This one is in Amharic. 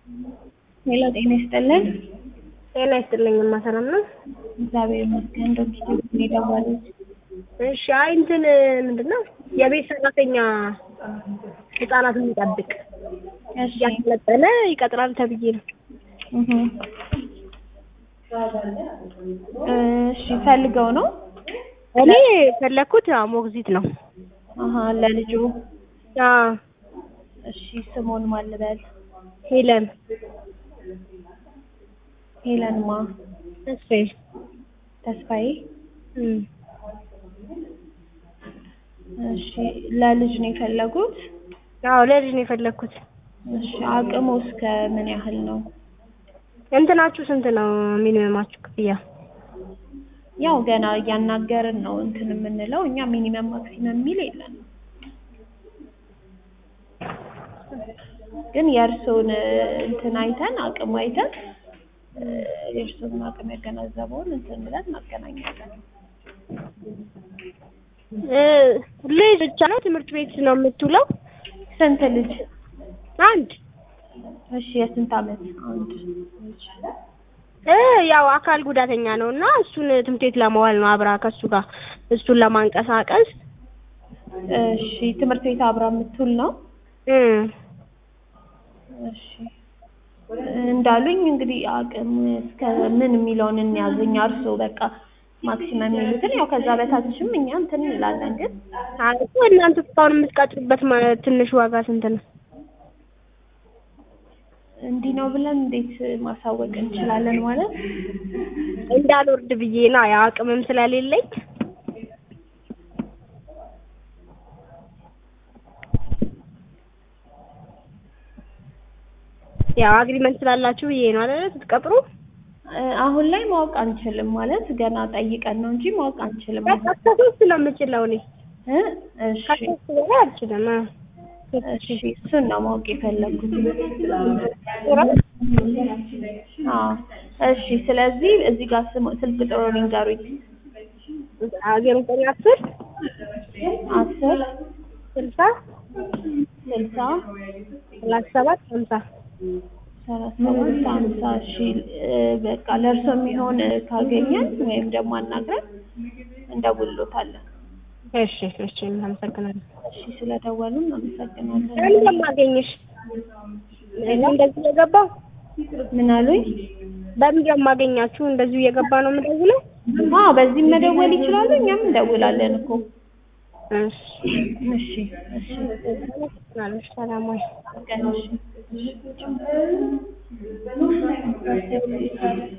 ሄሎ ጤና ይስጥልን። ጤና ይስጥልኝማ ሰላም ነው? እግዚአብሔር ይመስገን። ዶክተር ነው የደወሉት። እሺ አይ እንትን ምንድን ነው የቤት ሰራተኛ ህጻናትን የሚጠብቅ እሺ ያሰለጠነ ይቀጥራል ተብዬ ነው። እህ እሺ ፈልገው ነው? እኔ የፈለኩት ያው ሞግዚት ነው። አሀ ለልጁ አዎ እሺ ስሙን ማን ልበል? ሄለን ሄለንማ እሺ ተስፋዬ እም እሺ ለልጅ ነው የፈለጉት? አዎ ለልጅ ነው የፈለኩት። እሺ አቅሙ እስከ ምን ያህል ነው? እንትናችሁ ስንት ነው ሚኒመማችሁ ክፍያ? ያው ገና እያናገርን ነው እንትን የምንለው እኛ ሚኒመም ማክሲመም የሚል የለንም። ግን የእርስዎን እንትን አይተን አቅም አይተን የእርስዎን አቅም ያገናዘበውን እንትን ብለን እናገናኛለን። እ ልጅ ብቻ ነው ትምህርት ቤት ነው የምትውለው? ስንት ልጅ? አንድ እሺ የስንት አመት? አንድ ልጅ። እ ያው አካል ጉዳተኛ ነው እና እሱን ትምህርት ቤት ለማዋል ነው አብራ ከሱ ጋር እሱን ለማንቀሳቀስ እሺ ትምህርት ቤት አብራ የምትውል ነው? እም እሺ እንዳሉኝ እንግዲህ አቅም እስከ ምን የሚለውን እንያዝ እኛ እርስዎ በቃ ማክሲመም የሚሉትን ያው ከዛ በታችም እኛ እንትን እንላለን ግን አይ እኮ እናንተ እስካሁን የምትቀጥሩበት ማ- ትንሽ ዋጋ ስንት ነው? እንዲህ ነው ብለን እንዴት ማሳወቅ እንችላለን ማለት እንዳልወርድ ብዬ ነው ያው አቅምም ስለሌለኝ ያው አግሪመንት ስላላችሁ ብዬ ነው አይደል ስትቀጥሩ? እ አሁን ላይ ማወቅ አንችልም ማለት ገና ጠይቀን ነው እንጂ ማወቅ አንችልም። በቃ እስከ ሶስት ነው የምችለው እኔ እ እሺ ከሶስት በላይ አልችልም። አ እሺ እሱን ነው ማወቅ የፈለኩት። አዎ እሺ ስለዚህ እዚህ ጋር ስም ስልክ ቁጥሩ ይንገሩኝ። ዜሮ ዘጠኝ አስር አስር ስልሳ ስልሳ ሰላሳ ሰባት ሀምሳ ሰላሳ ሰባት ሀምሳ እሺ እ በቃ ለእርሶ የሚሆን ካገኘን ወይም ደግሞ አናግረን እንደውልዎታለን። እሺ እሺ አመሰግናለሁ። እሺ ስለደወሉ እናመሰግናለን። ለምን የማገኝሽ? እኔ እንደዚህ እየገባሁ ምን አሉኝ? በምንድን ነው የማገኛችሁ? እንደዚሁ እየገባ ነው የምደውለው? አዎ በዚህም መደወል ይችላሉ። እኛም እንደውላለን እኮ። እሺ እሺ እሺ አመሰግናለሁ። ሰላም ዋይ። ቀን እሺ